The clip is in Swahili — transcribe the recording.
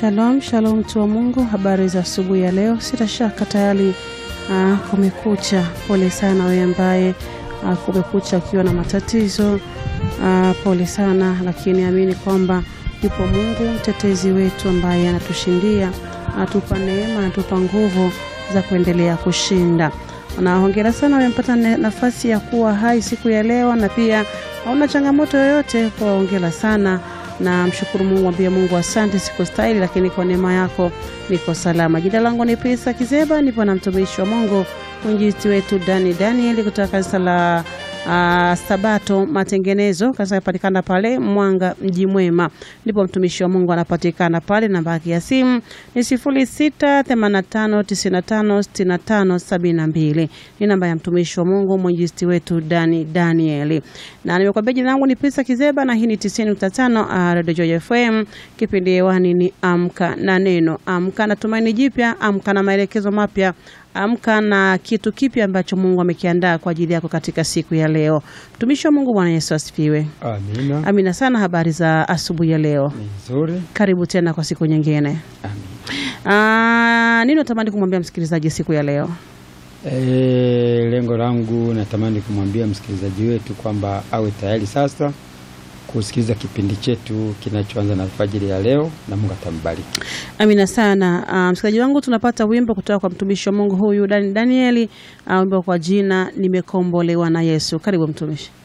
Shalom shalom, mtu wa Mungu, habari za asubuhi ya leo. Sita shaka tayari uh, kumekucha. Pole sana wewe ambaye uh, kumekucha ukiwa na matatizo uh, pole sana, lakini amini kwamba yupo Mungu mtetezi wetu ambaye anatushindia, anatupa neema, anatupa nguvu za kuendelea kushinda. Na hongera sana umepata nafasi ya kuwa hai siku ya leo, na pia hauna changamoto yoyote, kwa hongera sana na mshukuru Mungu, mwambie Mungu asante, siko stahili, lakini kwa neema yako niko salama. Jina langu ni Pesa Kizeba, nipo na mtumishi wa Mungu mwinjilisti wetu Dani Daniel kutoka kanisa la uh, Sabato Matengenezo, kanisa inapatikana pale Mwanga mji mwema, ndipo mtumishi wa Mungu anapatikana pale. Namba yake ya simu ni sifuri sita themanini na tano tisini na tano sitini na tano sabini na mbili ni namba ya mtumishi wa Mungu mwinjilisti wetu Dani Daniel, na nimekwambia jina langu ni Pesa Kizeba na hii ni 90.5 Radio Joy FM. Kipindi hewani ni Amka na Neno. Amka na tumaini jipya, amka na maelekezo mapya amka na kitu kipya ambacho Mungu amekiandaa kwa ajili yako katika siku ya leo. Mtumishi wa Mungu, Bwana Yesu asifiwe. Amina. Amina sana. Habari za asubuhi ya leo? Ni nzuri. Karibu tena kwa siku nyingine. Ah, nini natamani kumwambia msikilizaji siku ya leo? E, lengo langu natamani kumwambia msikilizaji wetu kwamba awe tayari sasa kusikiliza kipindi chetu kinachoanza na alfajiri ya leo, na Mungu atambariki. Amina sana. Uh, msikilizaji wangu, tunapata wimbo kutoka kwa mtumishi wa Mungu huyu Dani Danieli, uh, wimbo kwa jina nimekombolewa na Yesu. Karibu mtumishi.